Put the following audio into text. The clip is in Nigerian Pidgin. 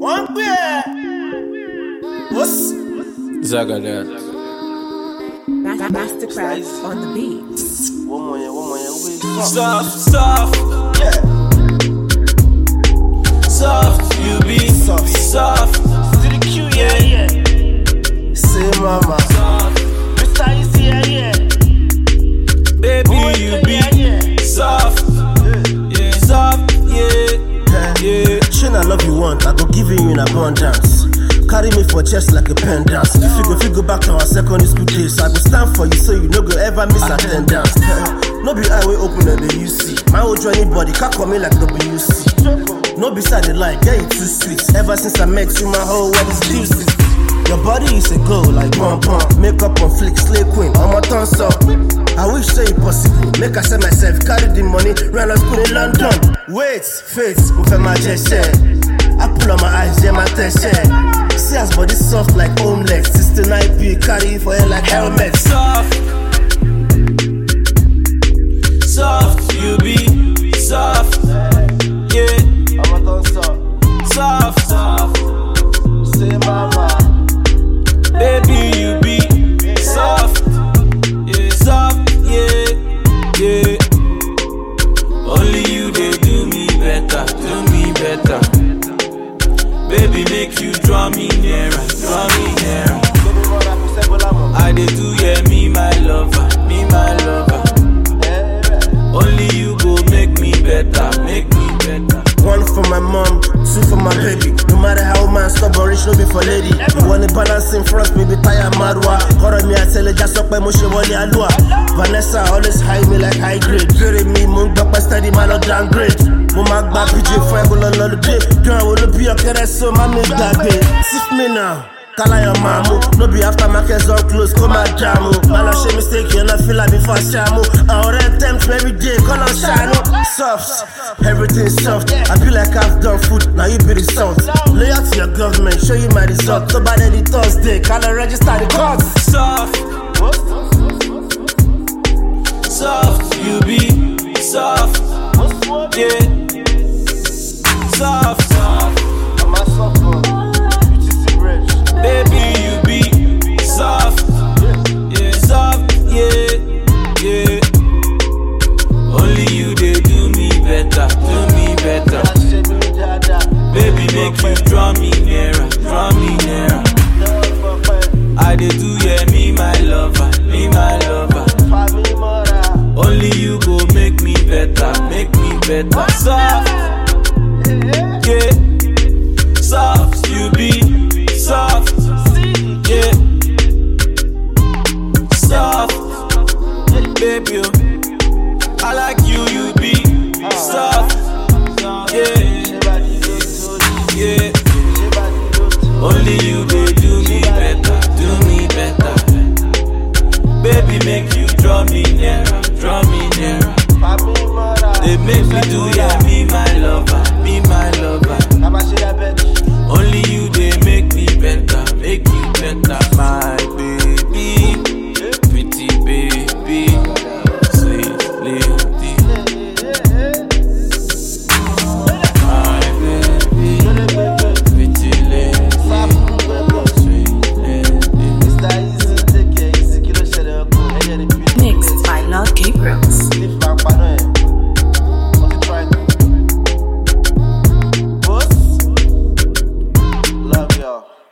wọ́n ń pè ẹ́. ó sì. Zagadad. Mas- Mastercraft on the beat. wọ́n mọ̀ yẹn wọ́n mọ̀ yẹn wí. Soft, soft, Yeah. soft, you be Soft. soft, To the Q, yeah, yeah. Say mama. soft. Mr. Easy, yeah, yeah. Baby, you be soft, yeah, soft, yeah, yeah. Shane, I love you want, I go give you in abundance. Carry me for chest like a pendant. If you go, if you go back to our secondary school days, I go stand for you so you no go ever miss attendance. no be eye way open and the UC. My old journey body can't come in like WC. No be side the light, yeah, you too sweet. Ever since I met you, my whole world is juicy. Your body is a goal like pom pom. Makeup on flick, slay queen, I'm a thumbs up. I wish say it possible. Make I sell myself, carry the money, run a school in London. Wait, faith, move my share. I pull on my eyes, yeah, my share. See as body soft like homeless. 69p, carry it for hair like helmet. soft, soft, you be soft, yeah, I'm a thumbs up. soft, soft, Say mama. baby, you be soft, yeah, soft, yeah, yeah. Only you they do me better, do me better. Baby, make you draw me nearer, draw me nearer. I dey do yeah, me my lover, me my lover. Only you go make me better, make me better. One for my mom, two for my baby. No matter how man stubborn, rich no be for lady. You want to balance in front, me be tired madwa. Horror me, I tell you, just up my motion, wally alua. Vanessa always high me like high grade. Very me, moon back my steady, man, not downgrade. Mo ma gba PJ fún ẹgbẹ́ lọ lọ́lùdé. Dùn àwọn olóbi ọ̀kẹ́rẹ́ so má mi gbàgbé. Sif me now. Kalayo mamu, no be after market zone close, come and jamu. Man, I shame mistake, you not feel like before shamu. I already tempt me every day, call on shine. Soft, everything soft. I feel like I've done food, now you be the salt. Loyal to your government, show you my result. So by the Thursday, can I register the courts? Soft, soft, you be soft, yeah,